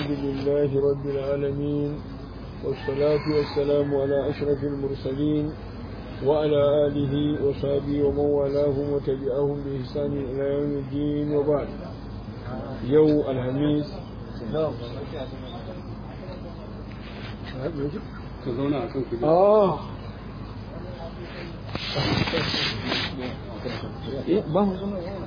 الحمد لله رب العالمين والصلاة والسلام على أشرف المرسلين وعلى آله وصحبه ومن والاهم وتبعهم بإحسان إلى يوم الدين وبعد يوم الخميس آه إيه ما هو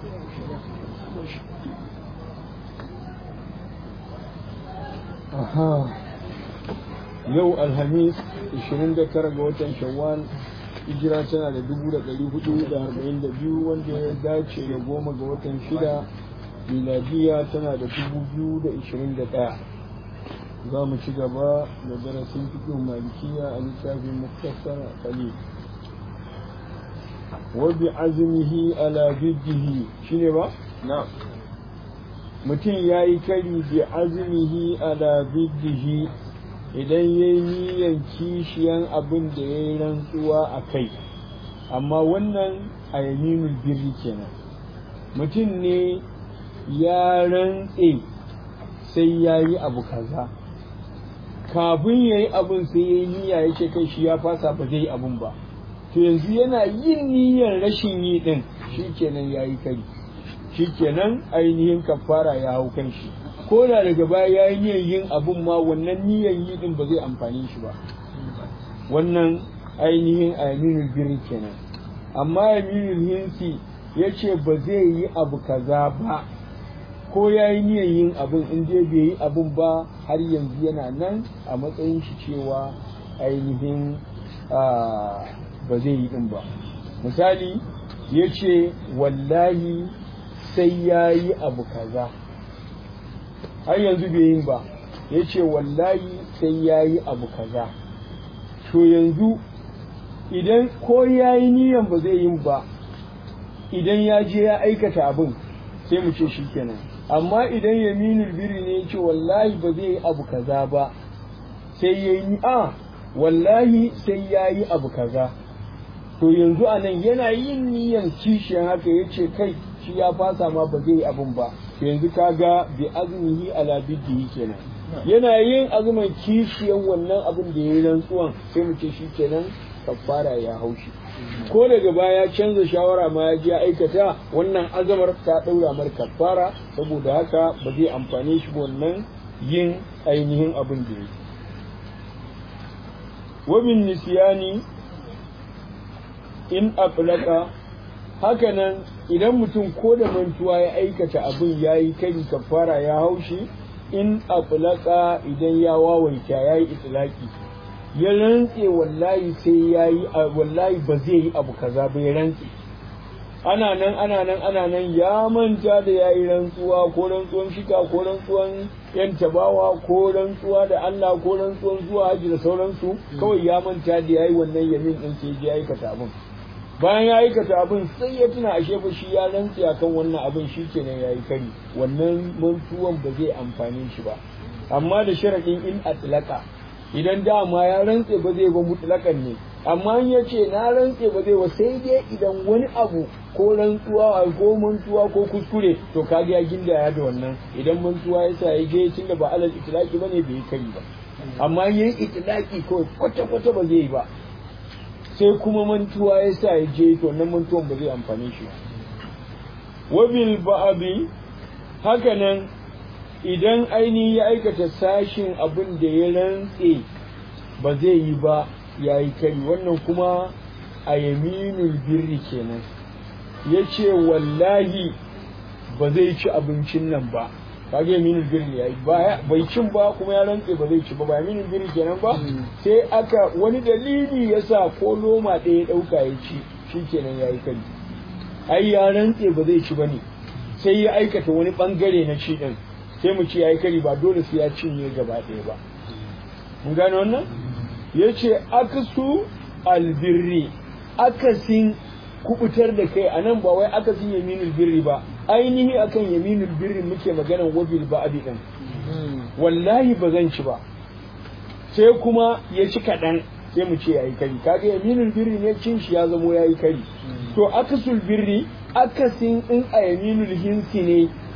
Aha. Yau Alhamis 29 ga watan Shawwal hijira tana da 442 wanda ya dace da goma ga watan shida miladiya tana da 2021 za mu ci gaba da darasin fikin malikiya a littafin muktasar khalil wa bi azmihi ala biddihi shine ba na'am mutum ya yi kari bi azmihi ala biddihi idan ya yi niyan kishiyan abin da ya yi rantsuwa a kai amma wannan a yaminul birri kenan mutum ne ya rantse sai ya yi abu kaza kafin ya yi abin sai ya yi niyya ya ce kai shi ya fasa ba zai yi abin ba to yanzu yana yin niyyar rashin yi din shi kenan ya yi kari shikenan ainihin kafara ya hau kan shi ko da daga baya ya yi niyyar yin abun ma wannan niyyar yi din ba zai amfani shi ba wannan ainihin aminul birri kenan amma aminul hinsi ya ce ba zai yi abu kaza ba ko ya yi niyyar yin abun in dai bai yi abun ba har yanzu yana nan a matsayin shi cewa ainihin ba zai yi din ba misali ya ce wallahi sai ya yi abu kaza har yanzu bai yin ba ya ce wallahi sai ya yi abu kaza to yanzu idan ko ya yi niyan ba zai yin ba idan ya je ya aikata abin sai mu ce shi kenan amma idan yaminul biri ne ya ce wallahi ba zai yi abu kaza ba sai ya yi a wallahi sai ya yi abu kaza to yanzu a nan yana yin niyan kishiyan haka ya ce kai shi ya fasa ma ba zai yi abin ba yanzu kaga bi azmihi ala biddihi kenan yana yin azumin kishiyan wannan abin da yayi rantsuwan sai mu ce shi kenan kafara ya haushi ko daga baya canza shawara ma ya je aikata wannan azamar ta daura mar kafara saboda haka ba zai amfane shi wannan yin ainihin abin da yake wabin nisyani in aflaka hakanan idan mutum ko da mantuwa ya aikata abin ya yi kari kafara ya haushi in aflaka idan ya wawaita ya yi itilaki ya rantse wallahi sai ya yi wallahi ba zai yi abu kaza ba ya rantse ana nan ana nan ana nan ya manta da ya yi rantsuwa ko rantsuwan shika ko rantsuwan yan tabawa ko rantsuwa da Allah ko rantsuwan zuwa haji da sauransu kawai ya manta da ya yi wannan yamin din sai ya aikata abin bayan ya aikata abin sai ya tuna ashe fa shi ya rantsi akan wannan abin shi kenan ya yi kari wannan mantuwan ba zai amfani shi ba amma da sharaɗin in atlaka idan dama ya rantse ba zai ba mutlakan ne amma in ya ce na rantse ba zai ba sai dai idan wani abu ko rantsuwa ko mantuwa ko kuskure to kaga ya gindaya da wannan idan mantuwa ya sa ya je tunda ba alal itlaki bane bai yi kari ba amma yin itlaki ko kwata kwata ba zai yi ba sai kuma mantuwa ya sa ya je to nan mantuwan ba zai amfani shi wabil ba'abi haka nan idan aini ya aikata sashin abin da ya rantse ba zai yi ba ya yi kari wannan kuma a yaminul birri kenan ya ce wallahi ba zai ci abincin nan ba kage yaminul birri yayi bai cin ba kuma ya rantse ba zai ci ba ba yaminul birri kenan ba sai aka wani dalili yasa ko loma ɗaya ɗauka ya ci shikenan yayi kari ai ya rantse ba zai ci bane sai ya aikata wani bangare na ci din sai mu ci yayi kari ba dole sai ya cinye gaba ɗaya ba mun gane wannan yace aksu albirri akasin kubutar da kai anan ba wai akasin yaminul birri ba ainihi akan yaminul birri muke maganan wabil ba'di din wallahi ba zan ci ba sai kuma ya ci kaɗan sai mu ce yayi kari kaga yaminul birri ne cin shi ya zamo yayi kari to akasul birri akasin in a yaminul hinsi ne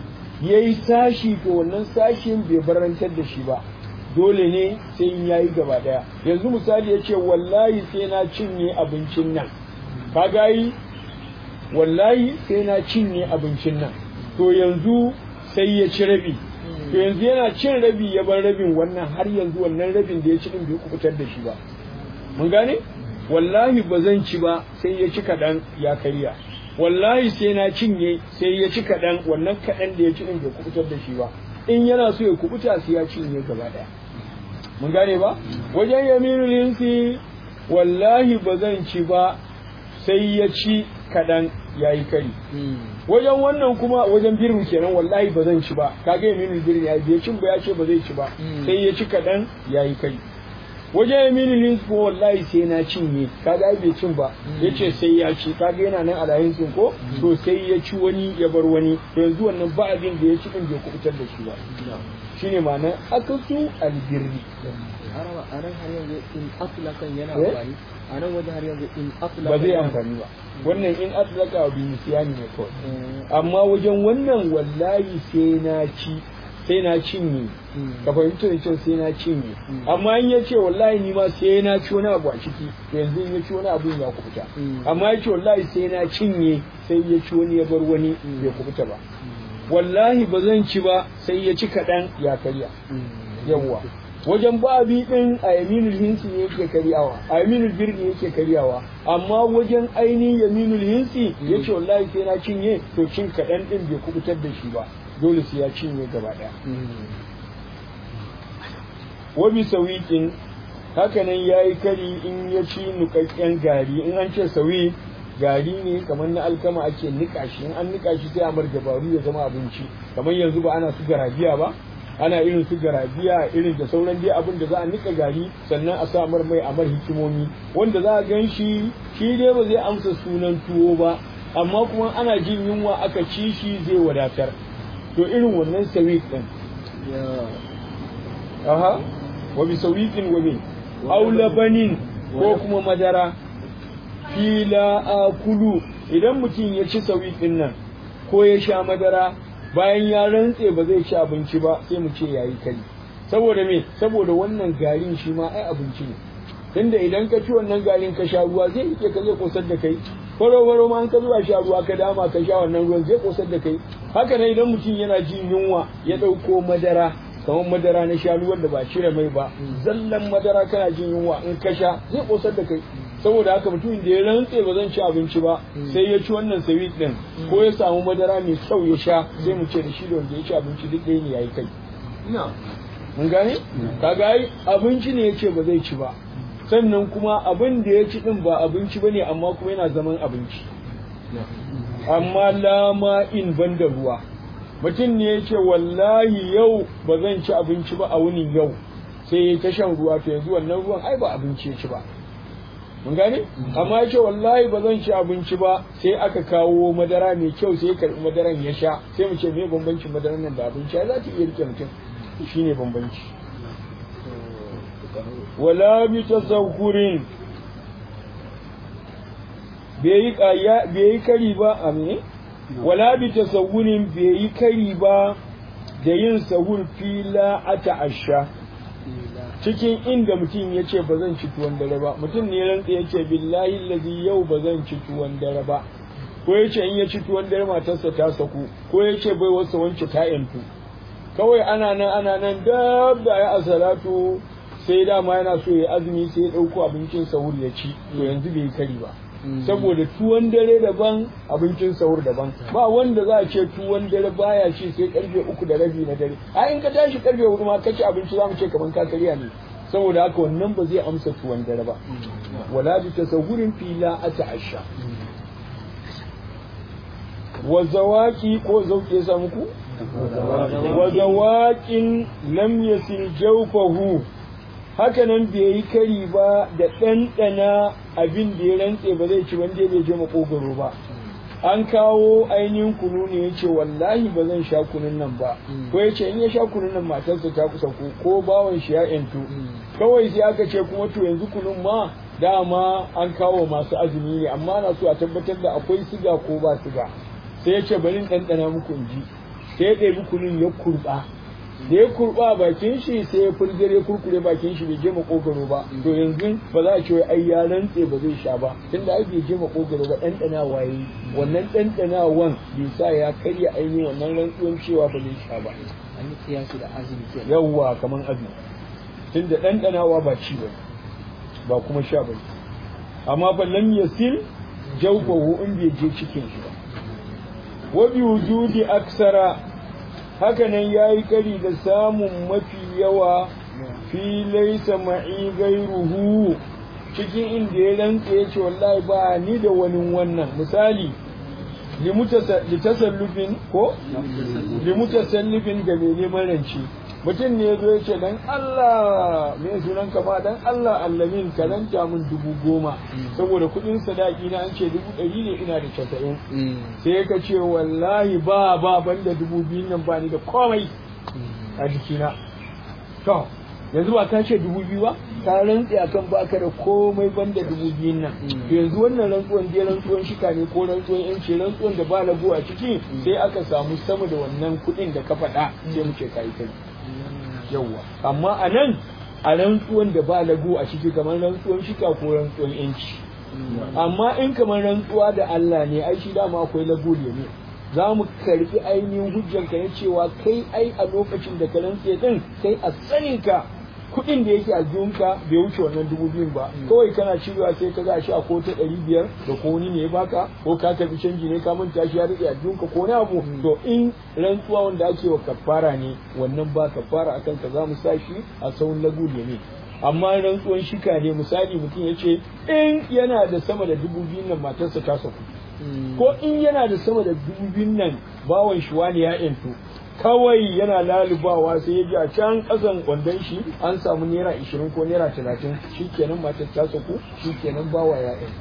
ya yi sashi to wannan sashin bai barantar da shi ba dole ne sai in yayi gaba daya yanzu misali ya ce wallahi sai na cinye abincin nan ka gayi wallahi sai na cinye abincin nan to yanzu sai ya ci rabi to yanzu yana cin rabi ya bar rabin wannan har yanzu wannan rabin da ya ci din bai kubutar da shi ba mun gane wallahi ba zan ci ba sai ya ci kaɗan ya karya wallahi sai na cinye sai ya ci kaɗan wannan kaɗan da ya ci din bai kubutar da shi ba in yana so ya kubuta sai ya cinye gaba ɗaya mun gane ba wajen yaminul hinsi wallahi ba zan ci ba sai ya ci kaɗan ya yi kari wajen wannan kuma wajen birin kenan wallahi ba zan ci ba kaga yaminul birin ya je cin ba ya ce ba zai ci ba sai ya ci kaɗan ya yi kari wajen yaminul hinsi ko wallahi sai na cinye kaga ai bai cin ba ya ce sai ya ci kaga yana nan a lahinsin ko to sai ya ci wani ya bar wani to yanzu wannan ba abin da ya ci din bai kubutar da shi ba shine ma'anar akasu albirri araba a nan har yanzu in aflakan yana Eh? amfani a nan wajen har yanzu in aflakan ba zai yana- amfani ba wannan in atlaka wa bi siyani ne kawai amma wajen wannan wallahi sai na ci sai na cinye Mm. ka fahimta da kyau sai na cinye Mm. amma in ya ce wallahi ni ma sai na ci wani abu a ciki to yanzu in ya ci wani abu ya kubuta Mm. amma ya ce wallahi sai na cinye sai ya ci wani ya bar wani Mm. bai kubuta ba wallahi ba zan ci ba sai ya ci kaɗan ya karya yawwa wajen babi din a yaminul hinsi ne yake karyawa a yaminul birni yake karyawa amma wajen ainihin yaminul hinsi ya ce wallahi sai na cinye to cin kaɗan ɗin bai kubutar da shi ba dole sai ya cinye gaba ɗaya wa bi sawiqin hakanan yayi kari in ya ci nukakken gari in an ce sawi gari ne kamar na alkama ake nika shi in an nika shi sai a mar dabaru ya zama abinci kamar yanzu ba ana su garabiya ba ana irin su garabiya irin da sauran dai abin da za a nika gari sannan a sa mar mai a mar hikimomi wanda za a gan shi shi dai ba zai amsa sunan tuwo ba amma kuma ana jin yunwa aka ci shi zai wadatar to irin wannan sawiq din aha wa bi sawiqin wa min aw labanin ko kuma madara fila akulu idan mutum ya ci sawiqin nan ko ya sha madara bayan ya rantse ba zai ci abinci ba sai mu ce yayi kai saboda me saboda wannan garin shi ma ai abinci ne tunda idan ka ci wannan garin ka sha ruwa zai rike ka zai kosar da kai faro faro ma an ka zuwa sha ruwa ka dama ka sha wannan ruwan zai kosar da kai haka ne idan mutum yana jin yunwa ya ɗauko madara kamar madara na shanu wanda ba cire mai ba zallan madara kana jin yunwa in ka sha zai kosar da kai saboda haka mutumin da ya rantse ba zan ci abinci ba sai ya ci wannan sweet din ko ya samu madara mai kyau ya sha sai mu ce da shi da wanda ya ci abinci duk ɗaya ne yayi kai mun gane kaga ai abinci ne yace ba zai ci ba sannan kuma abin da ya ci din ba abinci bane amma kuma yana zaman abinci amma lama in ban da ruwa mutum ne ya ce wallahi yau ba zan ci abinci ba a wunin yau sai ya ta shan ruwa to yanzu wannan ruwan ai ba abinci ya ci ba mun gane amma ya ce wallahi ba zan ci abinci ba sai aka kawo madara mai kyau sai ya karbi madaran ya sha sai mu ce me bambancin madaran nan da abinci ya za ta iya rike mutum shine bambanci wala bi tasawurin bai yi kari ba a ne wala bi tasawurin bai yi kari ba da yin sahur fila a ta'asha cikin inda mutum ya ce ba zan ci tuwon dare ba mutum ne rantsa ya ce billahi lazi yau ba zan ci tuwon dare ba ko ya ce in ya ci tuwon dare matarsa ta saku ko ya ce bai wasa wance ta yantu kawai ana nan ana nan dab da ya asalatu sai dama yana so ya azumi sai ya ɗauko abincin sahur ya ci to yanzu bai yi kari ba saboda tuwon dare daban abincin sahur daban ba wanda za a ce tuwon dare baya ci sai karfe uku da rabi na dare a in ka tashi karfe hudu ma ka ci abinci za mu ce kamar ka karya ne saboda haka wannan ba zai amsa tuwon dare ba wala bi tasawurin fila a ta'asha wa zawaki ko zauke sa muku wa zawakin lam yasil jawfahu haka nan bai yi kari ba da ɗanɗana abin da ya rantse ba zai ci wanda bai je makogaro ba an kawo ainihin kunu ne ya ce wallahi ba zan sha kunun nan ba ko ya ce in ya sha kunun nan matarsa ta kusa ko ko bawan shi ya yantu kawai sai aka ce kuma to yanzu kunun ma dama an kawo masu azumi ne amma na so a tabbatar da akwai siga ko ba siga sai ya ce bari in ɗanɗana muku in ji sai ya ɗebi kunun ya kurɓa da ya kurɓa bakin shi sai ya furgare kurkure bakin shi bai je makogaro ba to yanzu ba za a ce wai ai ya rantse ba zai sha ba tunda ai bai je makogaro ba ɗanɗanawa yayi wannan ɗanɗanawan bai sa ya karya ainihin wannan rantsuwan cewa ba zai sha ba an yi kiyasi da azumi ke yawwa kaman azumi tunda ɗanɗanawa ba ci ba ba kuma sha ba amma fa lam yasil jawfahu in bai je cikin shi ba wa bi wujudi aksara haka nan yayi kari da samun mafi yawa fi laysa ma'i gairuhu cikin inda ya rantsa ya ce wallahi ba ni da wani wannan misali litasallufin ko limutasallufin ga mai neman rance mutum ne ya zo ya ce dan Allah me sunan ka ma dan Allah allamin ka ranta min dubu goma saboda kuɗin sadaki na an ce dubu ɗari ne ina da casa'in sai ka ce wallahi ba ba banda dubu biyun nan ba ni da komai a jikina to yanzu ba ka ce dubu biyu ba ka rantse akan baka da komai banda dubu biyun nan to yanzu wannan rantsuwan dai rantsuwan shika ne ko rantsuwan yanci rantsuwan da ba lagu a ciki sai aka samu sama da wannan kuɗin da ka faɗa sai mu ce ka yi kai yawwa amma a nan a rantsuwan da ba lagu a ciki kamar rantsuwan shika ko rantsuwan yanci amma in kamar rantsuwa da Allah ne ai shi dama akwai lagu ne za mu karbi ainihin hujjanka na cewa kai ai a lokacin da ka rantse din kai a saninka kuɗin da yake a jiyunka bai wuce wannan dubu biyun ba kawai kana cirewa sai ka ga shi a ko ta ɗari biyar da ko wani ne ya baka ko ka karbi canji ne ka manta shi ya rike a jiyunka ko wani abu to in rantsuwa wanda ake wa kafara ne wannan ba kafara akan ka za mu sa shi a sauran lagu ne amma rantsuwan shika ne misali mutum ya ce in yana da sama da dubu biyun nan matarsa ta saku ko in yana da sama da dubu biyun nan bawan shi wani ya yanto kawai yana lalubawa sai ya ji a can kasan kwandon shi an samu naira ishirin ko naira talatin shi kenan matar ta saku shi kenan bawa ya yanto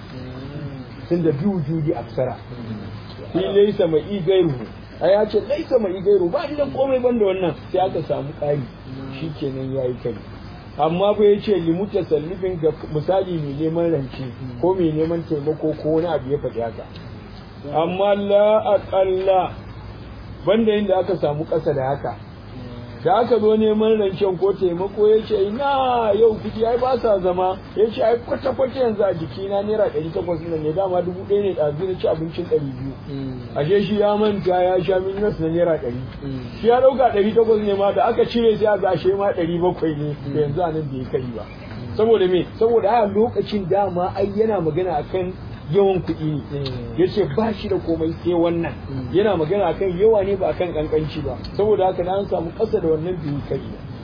tun da biyu judi aksara shi laisa mai igairu a ya ce laisa mai igairu ba ni da komai banda wannan sai aka samu ƙari shi kenan ya yi kai amma fa ya ce limu tasallufin ga misali mai neman rance ko mai neman taimako ko wani abu ya faɗi haka amma la aƙalla banda inda aka samu ƙasa da haka da aka zo neman rancen ko taimako ya ce ina yau kuɗi ai ba sa zama ya ce ai kwata-kwata yanzu a jikina naira ɗari takwas nan ne dama dubu ɗaya ne ɗazu na ci abincin ɗari biyu ashe shi ya manta ya sha minus na naira ɗari shi ya ɗauka ɗari takwas ne ma da aka cire sai a ga ashe ma ɗari bakwai ne da yanzu a nan bai kai ba saboda me saboda a lokacin dama ai yana magana akan yawan kuɗi ne ya ce ba shi da komai sai wannan yana magana akan yawa ne ba akan kankanci ba saboda haka na an samu ƙasa da wannan biyu kai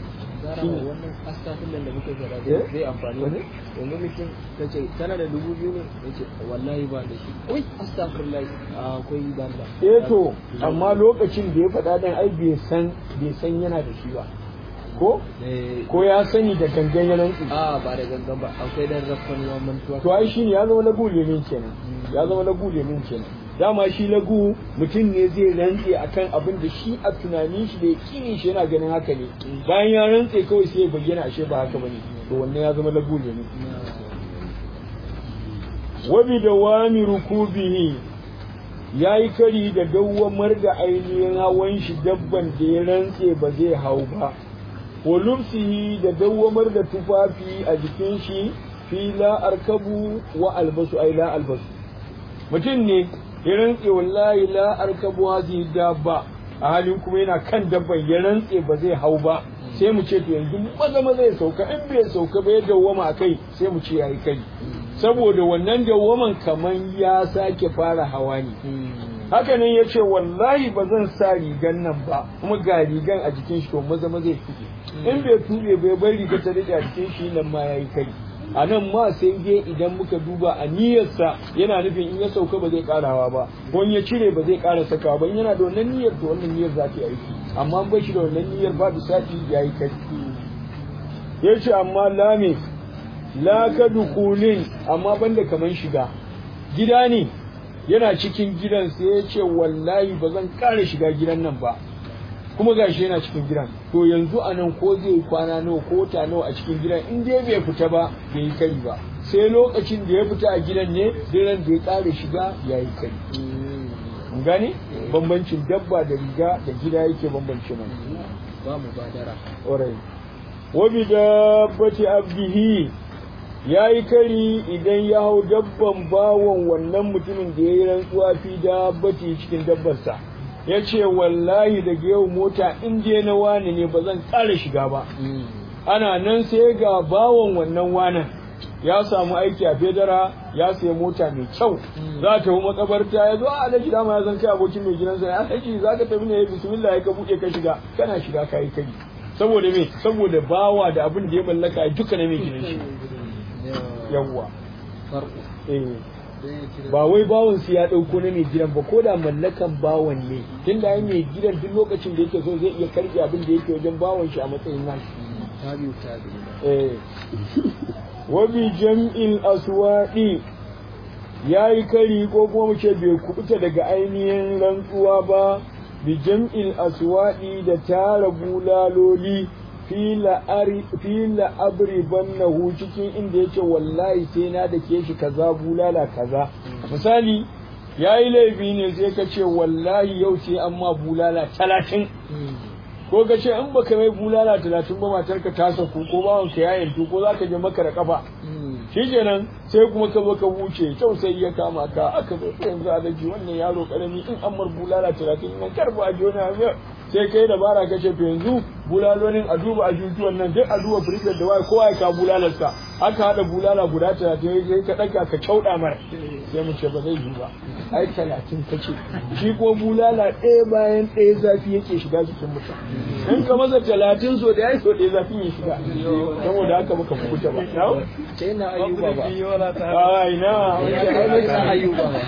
wannan astafin da muke fara zai amfani ne yanzu mutum ta ce tana da dubu biyu ne ya ce wallahi ba da shi oi astafirullah akwai ban da eh to amma lokacin da ya faɗa dan ai bai san bai san yana da shi ba ko ko ya sani da gangan ya rantsi a ba da gangan ba akwai dan rafkan yawan mantuwa to ai shine ya zama lagu lemin kenan ya zama lagu lemin kenan dama shi lagu mutum ne zai rantse akan abin da shi a tunanin shi da yakinin shi yana ganin haka ne bayan ya rantse kawai sai ya bayyana ashe ba haka bane to wannan ya zama lagu lemin wa bi dawami rukubihi yayi kari da dawwamar da ainihin hawan shi dabban da ya rantse ba zai hau ba wa lubsihi da dawwamar da tufafi a jikin shi fi la arkabu wa albasu ai la albasu mutum ne ya rantse wallahi la arkabu hazi dabba a halin kuma yana kan dabban ya rantse ba zai hau ba sai mu ce to yanzu maza maza ya sauka in bai sauka ba ya dawwama a kai sai mu ce yayi kai saboda wannan dawwaman kaman ya sake fara hawa ne haka nan ya ce wallahi ba zan sa rigan nan ba kuma ga rigan a jikin shi to maza maza ya tuɓe in bai tuɓe bai bar riga ta rike a jikin shi nan ma yayi kai a nan ma sai dai idan muka duba a niyyarsa yana nufin in ya sauka ba zai karawa ba ko in ya cire ba zai kara sakawa ba in yana da wannan niyyar to wannan niyyar za ta yi aiki amma ba shi da wannan niyyar babu sati yayi kai ya ce amma lame la ka dukulin amma banda kaman shiga gida ne yana cikin gidan sai ya ce wallahi ba zan ƙara shiga gidan nan ba kuma gashi yana cikin gidan to yanzu a nan ko zai kwana nawa ko ta nawa a cikin gidan in dai bai fita ba bai yi kari ba sai lokacin da ya fita a gidan ne diran da ya ƙara shiga ya yi kari gane bambancin dabba da riga da gida yake bambance mana ba mu badara ƙwarai wa bi dabbati abdihi ya yi kari idan ya hau dabban bawon wannan mutumin da ya yi rantsuwa fi dabbati cikin dabbarsa ya ce wallahi daga yau mota in je na wani ne ba zan ƙara shiga ba ana nan sai ga bawon wannan wanan ya samu aiki a fedara ya sayi mota mai kyau za ta yi makabarta ya zo a alaji dama ya zan kai abokin mai gidansa ya alaji za ka tafi ne bismillah ya ka buɗe ka shiga kana shiga ka yi kai saboda me saboda bawa da abin da ya mallaka duka na mai gidan shi yawwa eh ba wai bawan su ya dauko na mai gidan ba ko da mallakan bawan ne tun da mai gidan duk lokacin da yake so zai iya karɓe abin da yake wajen bawan shi a matsayin nashi tabi'u tabi'u eh wa bi jam'il aswadi yayi kari ko kuma mu ce bai kubuta daga ainihin rantsuwa ba bi jam'il aswadi da tara bulaloli fila abri bannahu cikin inda yake wallahi sai na da ke shi kaza bulala kaza misali ya yi laifi ne sai ka ce wallahi yau sai an ma bulala talatin ko ka ce in baka mai bulala talatin ba matarka ta saku ko bawan ka yayin ko za ka je maka da kafa shikenan sai kuma ka zo ka wuce kyau sai ya kama ka aka zo yanzu a daji wannan yaro karami in an mar bulala talatin nan karba a jona sai kai dabara ka ce to yanzu bulalonin a duba a jujuwan nan duk a duba firifet da waye kowa ya ka bulalarsa aka haɗa bulala guda talatin ya ka ɗaga ka cauɗa mara sai mu ce ba zai yi ba ai talatin ka ce shi ko bulala ɗaya bayan ɗaya zafi yake shiga jikin mutum in ka masa talatin so da ya so ɗaya zafin ya shiga saboda haka muka kuta ba sai na ayyuba ba ai na wancan ayyuba ba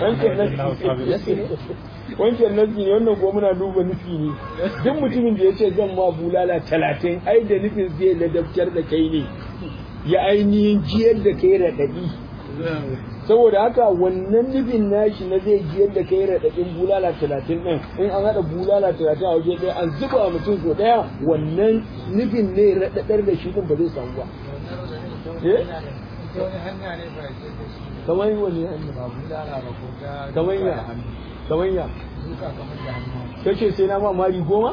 wancan nasi ne wannan kuma muna duba nufi ne duk mutumin da ya ce zan ma bulala talatin ai da nufin zai ladabtar da kai ne ya ainihin jiyar da kai raɗaɗi saboda haka wannan nufin nashi na zai jiyar da kai raɗaɗin bulala talatin ɗin in an haɗa bulala talatin a waje ɗaya an zuba mutum so ɗaya wannan nufin ne raɗaɗar da shi ɗin ba zai samu ba kamar wani hanya kamar ya kamar ya kace sai na ma mari goma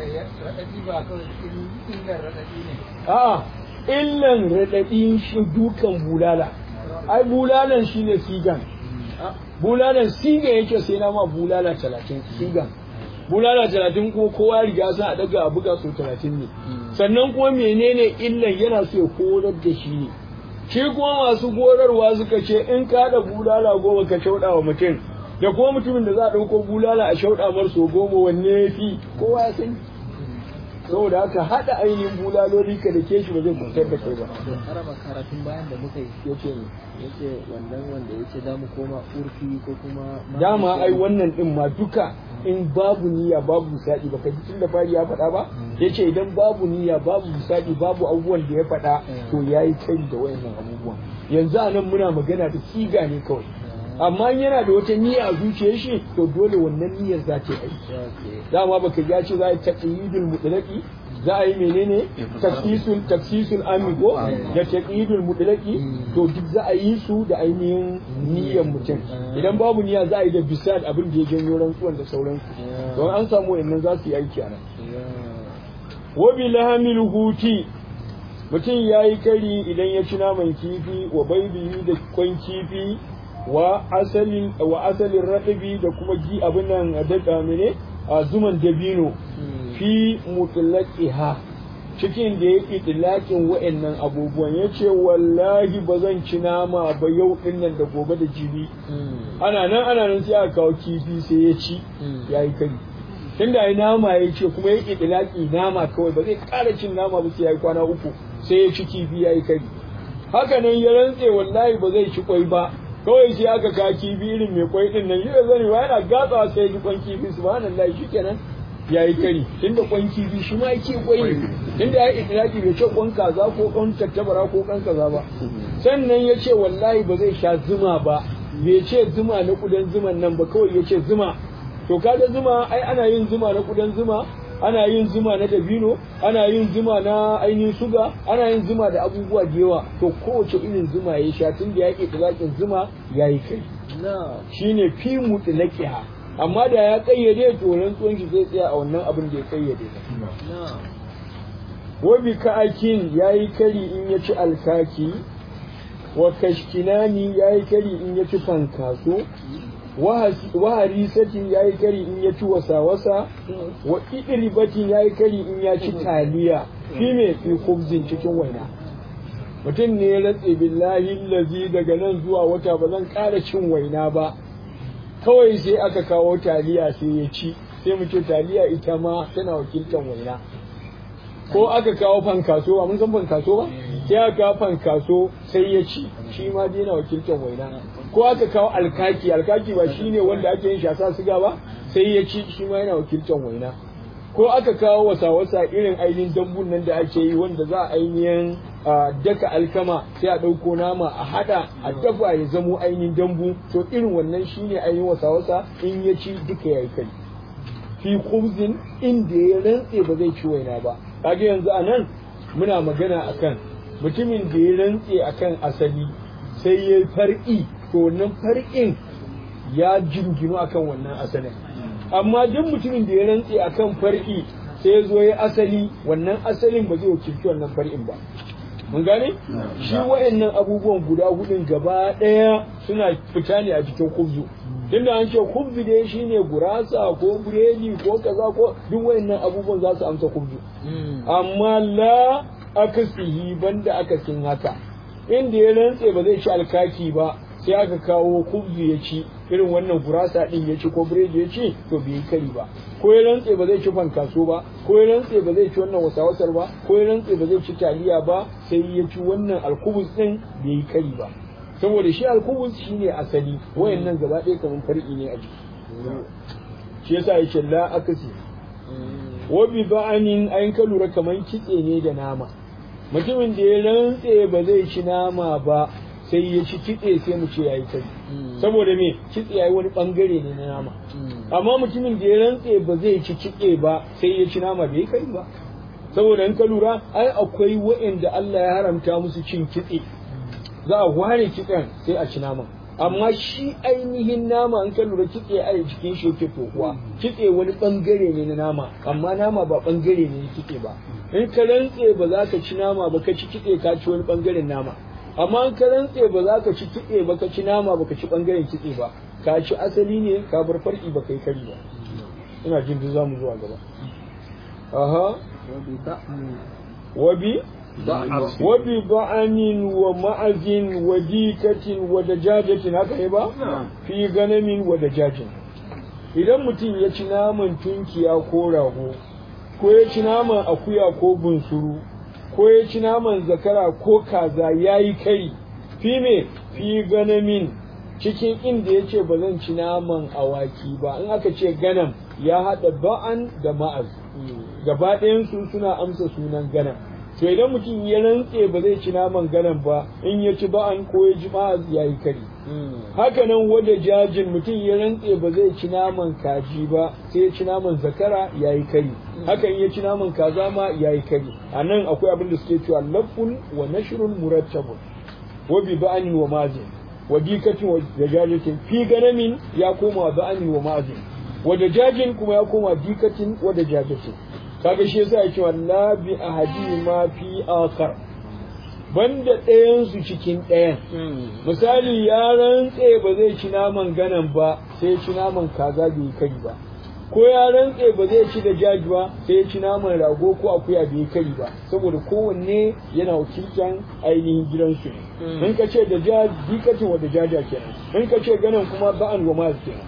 a'a illan raɗaɗin shi dukan bulala ai bulalan shi ne sigan bulalan sigan yake sai na ma bulala talatin sigan bulala talatin ko kowa riga sa a daga a buga so talatin ne sannan kuma menene illan yana so ya horar da shi ne shi kuma masu gorarwa suka ce in ka da bulala goma ka shauɗa wa mutum da kuma mutumin da za a ɗauko bulala a shauɗa mar so goma wanne ya fi kowa ya sani saboda haka haɗa ainihin bulaloli ka da ke shi ba zai kwantar da kai ba. harama karatun bayan da muka yi Yace ne. yace wannan wanda yace za mu koma urfi ko kuma Dama ai wannan ɗin ma duka in babu niyya babu misali ba ka ji tun da fari ya faɗa ba yace idan babu niyya babu misali babu abubuwan da ya faɗa to yayi kai da wayannan abubuwan yanzu a nan muna magana da siga ne kawai amma in yana da wata niyya a zuciyar shi to dole wannan niyyar za ta yi aiki dama baka ya ce za a yi taqyidul mutlaqi za a yi menene taksisul taksisul amigo da taqyidul mutlaqi to duk za a yi su da ainihin niyyar mutum idan babu niyya za a yi da bisad abin da ya janyo rantsuwan da sauransu don an samu wayannan za su yi aiki a nan wa bi lahamil huti mutum ya yi kari idan ya ci naman kifi wa baibihi da kwan kifi wa asalin wa asalin raɗabi da kuma gi abin nan da mene a zuman dabino fi mutlaqiha cikin da ya itilakin wa'annan abubuwan ya ce wallahi ba zan ci nama ba yau din nan da gobe da jibi ana nan ana nan sai aka kawo kifi sai ya ci ya yi kari tunda ya nama ya ce kuma ya itilaki nama kawai ba zai ƙara cin nama ba sai ya yi kwana uku sai ya ci kifi ya yi kari haka nan ya rantse wallahi ba zai ci kwai ba kawai sai aka ka kifi irin mai kwai din nan yau zani ba yana gatsawa sai ya ji kwan kifi subhanallahi shikenan ya yi kari tunda kwan kifi shi ma yake kwai ne tunda ya yi itiraki bai ce kwan kaza ko kwan tattabara ko kwan kaza ba sannan ya ce wallahi ba zai sha zuma ba bai ce zuma na kudan zuman nan ba kawai ya ce zuma to kaga zuma ai ana yin zuma na kudan zuma ana yin zuma na dabino ana yin zuma na ainihin suga ana yin zuma da abubuwa da yawa to kowace irin zuma ya sha tun da ya ke tulakin zuma ya yi kai shine fi mutlaqiha amma da ya kayyade to rantsuwan shi zai tsaya a wannan abin da ya kayyade wa bi ka'akin yayi kari in ya ci alkaki wa kashkinani yayi kari in ya ci fankaso wa harisatin yayi kari in ya ci wasa-wasa wa idribatin yayi kari in ya ci taliya fi me fi kubzin cikin waina mutum ne ya ratse billahi lazi daga nan zuwa wata ba zan ƙara cin waina ba kawai sai aka kawo taliya sai ya ci sai mu ce taliya ita ma tana wakiltar waina ko aka kawo fankaso ba mun san fankaso ba sai aka kawo fankaso sai ya ci shi ma dai yana wakiltar waina ko aka kawo alkaki alkaki ba shine wanda ake yin shasa siga ba sai ya ci shi ma yana wakiltar waina ko aka kawo wasa-wasa irin ainihin dambun nan da ake yi wanda za a ainihin daka alkama sai a ɗauko nama a haɗa a dafa ya zamo ainihin dambu to irin wannan shine ainihin wasa-wasa in ya ci duka ya yi kai fi khubzin inda ya rantse ba zai ci waina ba kage yanzu a nan muna magana akan mutumin da ya rantse akan asali sai ya far'i to wannan far'in ya jinginu akan wannan asalin amma duk mutumin da ya rantse akan far'i sai ya zo ya asali wannan asalin ba zai wakilci wannan far'in ba mun gane shi wayannan abubuwan guda hudun gaba daya suna fita ne a cikin kubzu tunda an ce kubzu dai shine gurasa ko buredi ko kaza ko duk wayannan abubuwan za su amsa kubzu amma la akasihi banda akasin haka inda ya rantse ba zai ci alkaki ba sai aka kawo kubzu ya ci irin wannan gurasa din ya ci ko biredi ya ci to bai yi kari ba ko ya rantse ba zai ci fankaso ba ko ya rantse ba zai ci wannan wasawasar ba ko ya rantse ba zai ci taliya ba sai ya ci wannan alkubus din bai yi kari ba saboda shi alkubus shine asali wayannan gaba ɗaya kamar far'i ne a jiki shi yasa ya ce la akasi wa bi ba'anin ayin ka lura kamar kitse ne da nama mutumin da ya rantse ba zai ci nama ba sai ya ci kitse sai mu ce yayi kai saboda me kitse yayi wani bangare ne na nama amma mutumin da ya rantse ba zai ci kitse ba sai ya ci nama bai kai ba saboda in ka lura ai akwai wa'anda Allah ya haramta musu cin kitse za a ware kitsen sai a ci nama amma shi ainihin nama in ka lura kitse a cikin shi yake tokuwa kitse wani bangare ne na nama amma nama ba bangare ne na kitse ba in ka rantse ba za ka ci nama ba ka ci kitse ka ci wani bangaren nama amma in ka rantse ba za ka ci kitse ba ka ci nama ba ka ci bangaren kitse ba ka ci asali ne ka bar farki ba kai kari ba ina jin duk zamu zuwa gaba aha wabi wabi ba'anin wa ma'azin wa dikatin wa dajajatin haka ne ba fi ganamin wa dajajin idan mutum ya ci naman tunkiya ko rago ko ya ci naman akuya ko bunsuru ko ya ci naman zakara ko kaza ya yi kai fi me fi ganamin cikin inda ya ce ba zan ci naman awaki ba in aka ce ganam ya haɗa ba'an da ma'az gaba ɗayansu suna amsa sunan ganam to idan mutum ya rantse ba zai ci naman ganam ba in ya ci ba'an ko ya ji ma'az ya yi kari haka nan wada jajin mutum ya rantse ba zai ci naman kaji ba sai ya ci naman zakara ya yi kari hakan ya ci naman kaza ma ya yi kari a nan akwai abin da suke cewa lafun wa nashrun murattabun wa bi ba'anin wa mazin wa dikatin wa dajajatin fi ganamin ya koma ba'anin wa mazin wa dajajin kuma ya koma dikatin wa dajajatin kaga shi yasa yake walla bi ahadi ma fi akhar banda ɗayan su cikin ɗayan misali ya rantse ba zai ci naman ganan ba sai ci naman kaza bai kari ba ko ya rantse ba zai ci da jaji ba sai ya ci naman rago ko akuya bai kari ba saboda kowanne yana wakiltan ainihin gidansu ne in ka ce da jaji dikatin wa da jaja kenan in ka ce ganan kuma ba'an wa maz kenan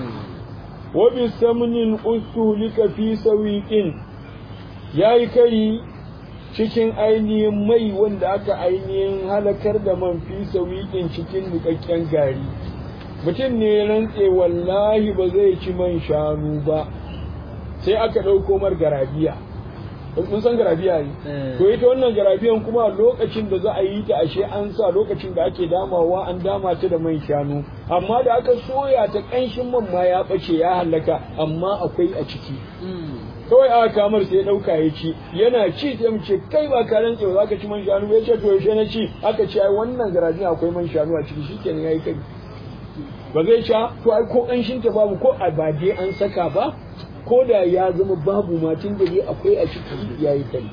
wa bi samnin usulika fi sawiqin yayi kari cikin ainihin mai wanda aka ainihin halakar da man fi sawiqin cikin nukakken gari mutum ne rantse wallahi ba zai ci man shanu ba sai aka ɗauko mar garabiya mun san garabiya ne to ita wannan garabiyan kuma lokacin da za a yi ta ashe an sa lokacin da ake damawa an dama ta da man shanu amma da aka soya ta ƙanshin man ma ya ɓace ya halaka amma akwai a ciki kawai aka kamar sai ɗauka ya ci yana ci sai mu ce kai ba ka rantse ba za ka ci man shanu ya ce to yaushe na ci aka ce ai wannan garabiya akwai man shanu a ciki shikenan yayi kai ba zai sha to ai ko kanshin ta babu ko a ba dai an saka ba ko da ya zama babu ma tun da dai akwai a ciki yayi kari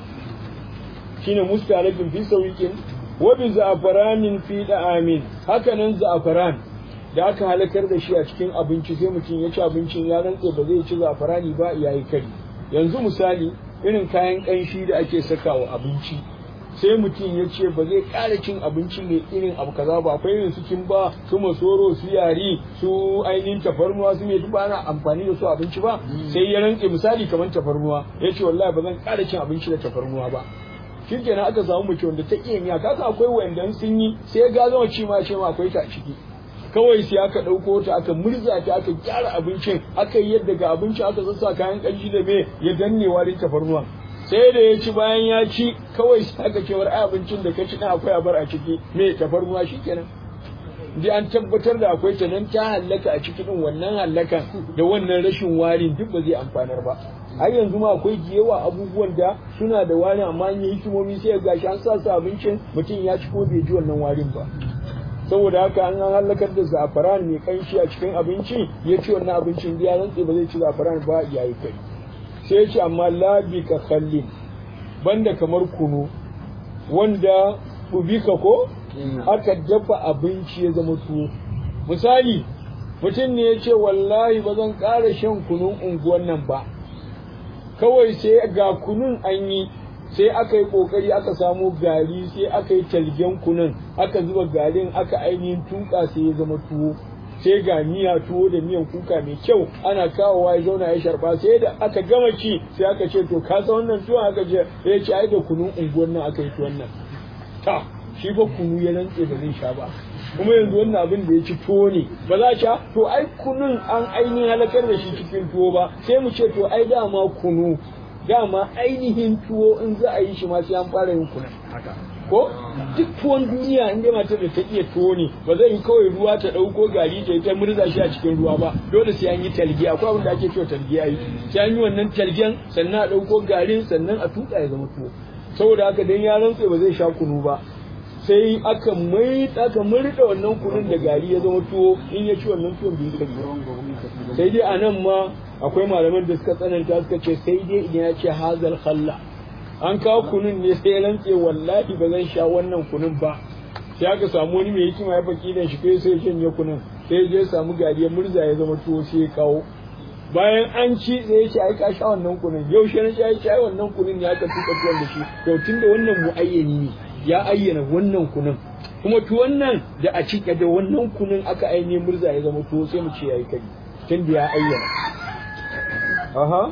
shine mustalafin fi sawiqin wa bi za'faranin fi da'amin haka nan za'faran da aka halakar da shi a cikin abinci sai mutum ya ci abincin ya rantse ba zai ci za'farani ba yayi kari yanzu misali irin kayan kanshi da ake sakawa abinci sai mutum ya ce ba zai ƙara cin abinci mai irin abu kaza ba akwai irin su kimba su masoro su yari su ainihin tafarnuwa su mai duk ana amfani da su abinci ba sai ya rantse misali kamar tafarnuwa ya ce wallahi ba zan ƙara cin abinci da tafarnuwa ba shi kenan aka samu mace wanda ta iya miya kasa akwai wanda sun yi sai ya gazama ci ma ce ma akwai ta a ciki kawai sai aka ɗauko ta aka murza ta aka gyara abincin aka yi yadda ga abincin aka sassa kayan ƙanshi da me ya danne warin tafarnuwa sai da ya ci bayan ya ci kawai sai aka ce war abincin da ka ci na akwai abar a ciki me tafarnuwa shikenan dai an tabbatar da akwai ta nan ta hallaka a cikin wannan hallakan da wannan rashin warin duk ba zai amfanar ba har yanzu ma akwai yawa abubuwan da suna da wari amma an yi hikimomi sai ga shi an sa su abincin mutum ya ci ko bai ji wannan warin ba saboda haka an an hallakar da zafaran mai kanshi a cikin abinci ya ci wannan abincin da ya rantse ba zai ci zafaran ba ya yi kai sai ya ce amma labi ka khallin banda kamar kunu wanda ubika ko aka dafa abinci ya zama tuwo misali mutum ne ya ce wallahi ba zan ƙara shan kunun unguwan nan ba kawai sai ga kunun an yi sai aka yi ƙoƙari aka samo gari sai aka yi talgen kunun aka zuba garin aka ainihin tuka sai ya zama tuwo sai ga miya tuwo da miyan kuka mai kyau ana kawowa ya zauna ya sharba sai da aka gama ci sai aka ce to ka san wannan tuwon aka ce ya ce ai da kunun unguwan nan aka yi tuwon nan ta shi ba kunu ya rantse ba zai sha ba kuma yanzu wannan abin da ya ci tuwo ne ba za sha to ai kunun an ainihin halakar da shi cikin tuwo ba sai mu ce to ai dama kunu dama ainihin tuwo in za a yi shi ma sai an fara yin kunan ko duk tuwon duniya in dai matar da ta iya tuwo ne ba zai yi kawai ruwa ta ɗauko gari ta ta murza shi a cikin ruwa ba dole sai an yi talge akwai abin da ake cewa talge a yi sai an yi wannan talgen sannan a ɗauko garin sannan a tuka ya zama tuwo saboda haka dan ya rantse ba zai sha kunu ba sai aka mai aka murda wannan kunun da gari ya zama tuwo in ya ci wannan tuwon bai kai sai dai anan ma akwai malaman da suka tsananta suka ce sai dai idan ya ce hazal khalla an kawo kunun ne sai rantse wallahi ba zan sha wannan kunun ba sai aka samu wani mai hikima ya baki da shi kai sai shanye kunun sai je samu gari ya murza ya zama tuwo sai ya kawo bayan an ci sai ya ce ai ka sha wannan kunun yau shi na sha ya ce ai wannan kunun ya ka tuka tuwon da shi to tunda wannan muayyani ne ya ayyana wannan kunun kuma tuwon nan da a cike da wannan kunun aka ainihin murza ya zama tuwo sai mu ce yayi kari tunda ya ayyana aha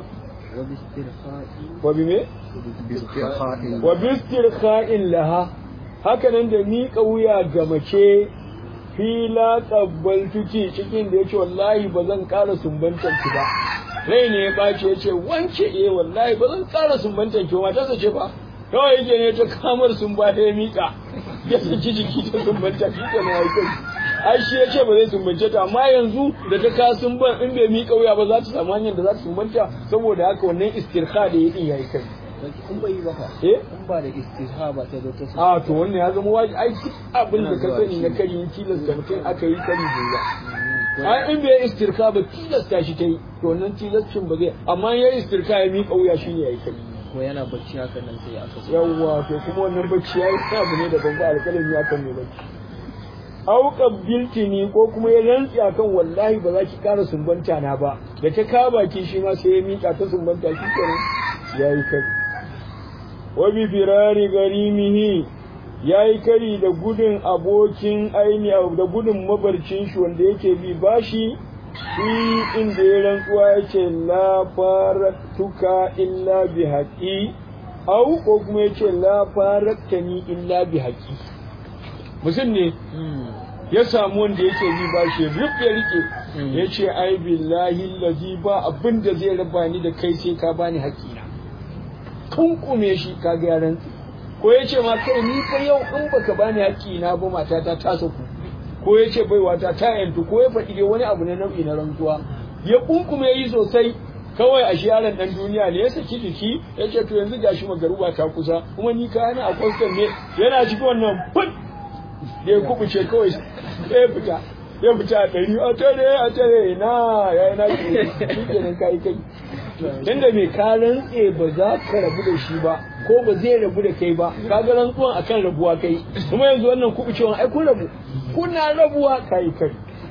wa bi me wa bistirkha'in laha haka nan da miƙa wuya ga mace fila tsabbal tuki cikin da yace wallahi ba zan ƙara sumbantar ki ba rai ne ya ɓace ya ce wance eh wallahi ba zan ƙara sumbantar ki ba matarsa ce ba kawai yake ne ta kamar sun ba ya miƙa ya saki jiki ta sumbanta shi ke na kai ai shi ya ce ba zai sumbance ta amma yanzu da ta ka sumban in bai miƙa wuya ba za ta samu hanyar da za ta sumbanta saboda haka wannan istirha da ya din yayi kai in bai yi ba fa eh in ba da istirha ba ta zo ta a to wannan ya zama wajibi ai duk abin da ka sani na kari in tilasta mutum aka yi kari bai ba ai in bai istirka ba tilasta shi ta yi to wannan tilastin ba zai amma ya istirka ya miƙa wuya shine yayi kari ko yana bacci haka nan sai aka so yawwa to kuma wannan bacci yayi abu ne da ban ba alƙalami akan mai bacci au qabbiltini ko kuma ya rantsi akan wallahi ba za ki ƙara sumbanta na ba da ta ka baki shi ma sai ya miƙa ta sumbanta shi kenan yayi kari wa bi firari garimihi yayi kari da gudun abokin aini da gudun mabarcin shi wanda yake bi bashi shi inda ya rantsuwa ya ce la faratuka illa bi haƙi au ko kuma ya ce la faraktani illa bi haƙi mutum ne ya samu wanda yake bi ba shi rufe rike ya ce ai billahi lazi ba abin da zai raba ni da kai sai ka bani haƙina kunkume shi ka ga yaran ko ya ce ma kai ni fa yau in baka bani haƙina ba matata ta saku ko ya ce baiwata ta yantu ko ya faɗi dai wani abu na nau'i na rantsuwa ya kunkume yi sosai kawai a yaron dan duniya ne ya saki jiki ya ce to yanzu gashi magaruba ta kusa kuma ni kayana a kwastan ne yana cikin wannan fut da ya kubuce kawai sai ya fita ya fita a ɗari a tare a tare na ya yi na shi kenan kai kai tunda mai ka rantse ba za ka rabu da shi ba ko ba zai rabu da kai ba ka ga rantsuwan akan rabuwa kai kuma yanzu wannan kuɓucewan ai kun rabu kuna rabuwa kai kai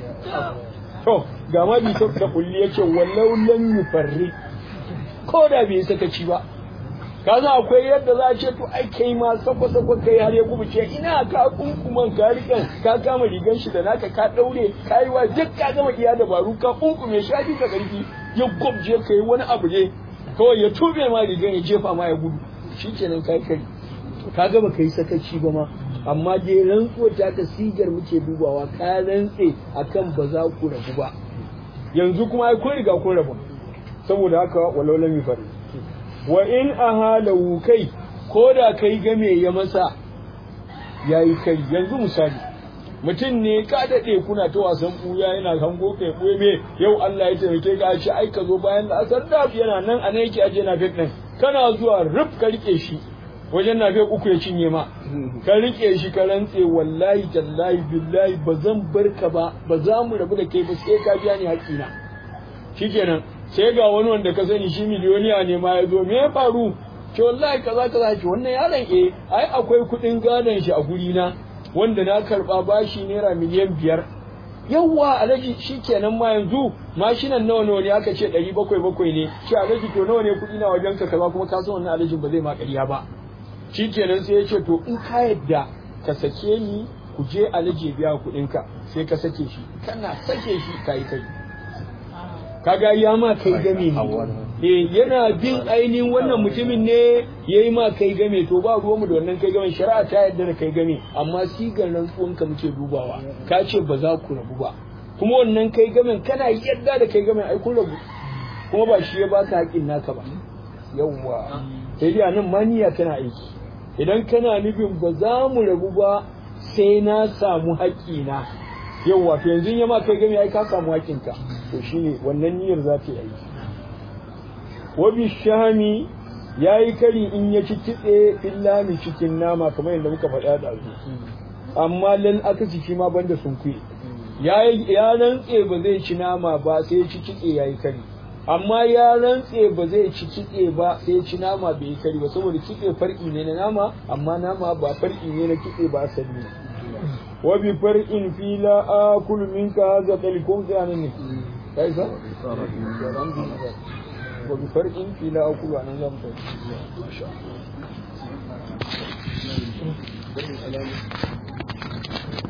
to ga ma bi da kulli yace wallau lam yufarri ko da bai sakaci ba ka za akwai yadda za a ce to ai kai ma sako sako kai har ya kubuce ina ka kunkuman ka rikan ka kama rigan shi da naka ka daure ka yi wa duk ka gama iya dabaru ka kunkume shi abi ka karfi ya gwabje ka yi wani abu ne kawai ya tube ma rigan ya jefa ma ya gudu shikenan kai kai ka gama kai sakaci ba ma amma dai rantsuwa ta ka sigar muke dubawa ka rantse akan ba za ku rabu ba yanzu kuma ai kun riga kun rabu saboda haka walau lam yufari wa in ahalahu kai ko da kai game ya masa yayi kai yanzu misali mutum ne ka daɗe kuna ta wasan ɓuya yana hango kai ɓuya me yau Allah ya taimake ka ce ai ka zo bayan da asar da yana nan a nan yake aje na fit ɗin kana zuwa ruf ka rike shi wajen na fit uku ya cinye ma ka rike shi ka rantse wallahi tallahi billahi ba zan bar ka ba ba za mu rabu da kai ba sai ka biya ni haƙƙina shikenan sai ga wani wanda ka sani shi miliyoniya ne ma ya zo me ya faru ce wallahi kaza kaza ce wannan yaron eh ai akwai kuɗin gadon shi a guri na wanda na karba bashi naira miliyan biyar yawwa alhaji shikenan ma yanzu mashinan nawa nawa ne aka ce ɗari bakwai bakwai ne ce alhaji to nawa ne kuɗi na wajen ka kaza kuma ka san wannan alhajin ba zai ma ƙarya ba shikenan sai ya ce to in ka yadda ka sake ni ku je alhaji biya kuɗin ka sai ka sake shi kana sake shi kai kai kaga ya ma kai game ne eh yana bin ainihin wannan mutumin ne yayi ma kai game to ba ruwanmu da wannan kai game shari'a ta yarda da kai game amma sigar rantsuwan ka muke dubawa ka ce ba za ku rabu ba kuma wannan kai gamen kana yarda da kai gamen ai kun rabu kuma ba shi ya baka haƙin naka ba yawwa sai dai nan maniya tana aiki idan kana nufin ba za mu rabu ba sai na samu haƙƙina yawwa to yanzu ya ma kai game ai ka samu haƙƙinka to shine wannan niyyar za ta yi aiki wabi shami ya yi kari in ya ci kitse fillami cikin nama kamar yadda muka faɗa da su amma lal aka ci shi ma banda sun kuye ya rantse ba zai ci nama ba sai ya ci kitse ya yi kari amma ya rantse ba zai ci kitse ba sai ya ci nama bai yi kari ba saboda kitse far'i ne na nama amma nama ba far'i ne na kitse ba asali ne wa bi far'in fi la akul minka hadha talikum sai ne kai sa وبفرق في لا أكل عن نظام ما شاء الله